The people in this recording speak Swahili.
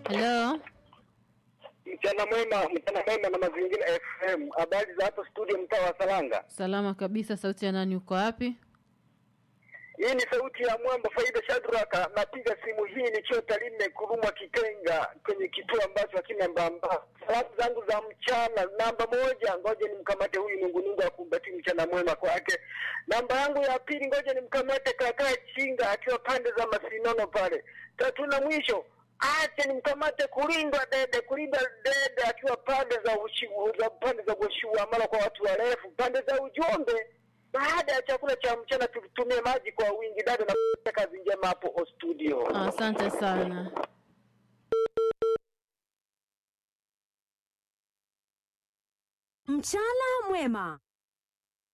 Halo, Mchana mwema, mchana mwema na mazingira FM. Habari za hapo studio, mtaa wa Salanga. salama kabisa. Sauti ya nani? Uko wapi? Hii ni sauti ya mwamba Faida Shadraka. Napiga simu hii nikiwa Tarime Kurumwa Kitenga, kwenye kituo ambacho hakina mbamba. Salamu zangu za mchana, namba moja, ngoja nimkamate huyu nungunungu akumbati mchana mwema kwake. Namba yangu ya pili, ngoja nimkamate kakaa Chinga akiwa pande za Masinono pale. Tatu na mwisho ache nimkamate kulindwa dede kulindwa dede akiwa pande za ushiu, za pande za ushiuamala kwa watu warefu pande za ujumbe baada ya chakula cha mchana tutumie maji kwa wingi dada na kazi njema hapo o studio Asante sana. Mchana mwema.